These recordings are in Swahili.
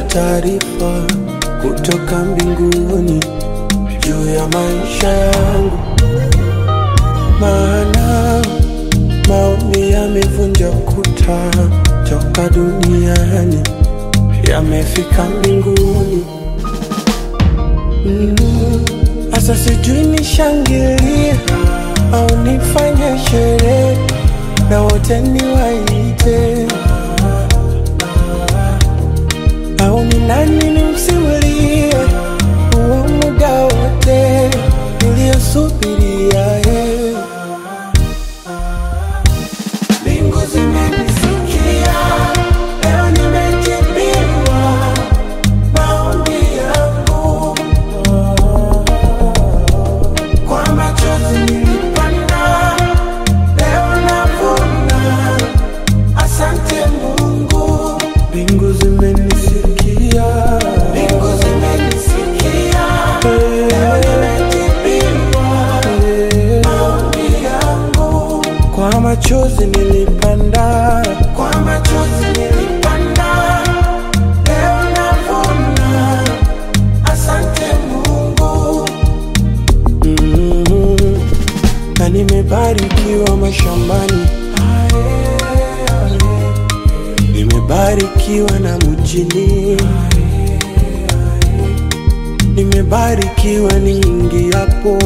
taarifa kutoka mbinguni juu ya maisha yangu, maana maombi yamevunja ukuta toka duniani yamefika mbinguni. Sasa mm, sijui nishangilie au nifanye sherehe na wote niwaite, au ni nani nimsimulie huo muda wote niliyosubiria yeye. Mbingu zimenisikia, leo nimejibiwa maombi yangu. Kwa machozi nilipanda, leo navuna. Asante Mungu. Mbingu zimenisikia, mbingu zimenisikia, leo nimejibiwa maombi yangu. Kwa machozi nilipanda, kwa machozi nilipanda, leo navuna. Asante Mungu. Mm, na nimebarikiwa mashambani, nimebarikiwa na mjini, nimebarikiwa niingiapo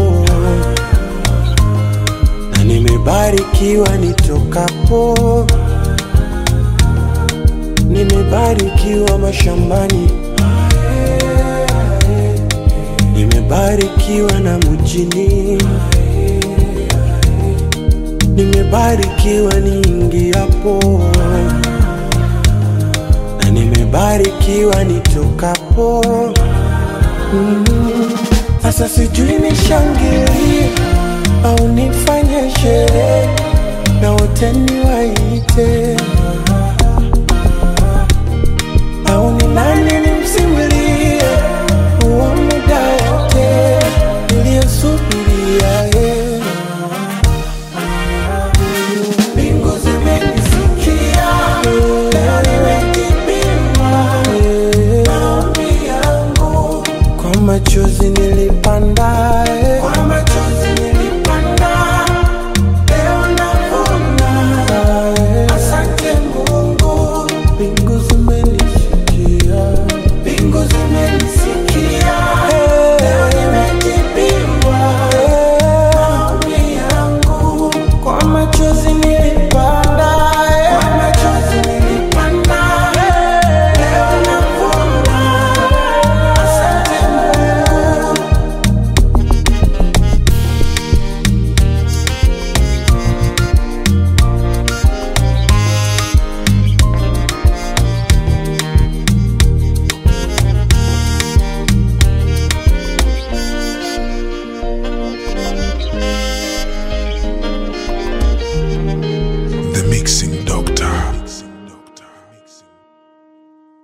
na nimebarikiwa nitokapo, nimebarikiwa mashambani, nimebarikiwa na mjini, nimebarikiwa niingiapo, na nimebarikiwa nitokapo. Mm, Sasa sijui nishangilie au nifanye sherehe na wote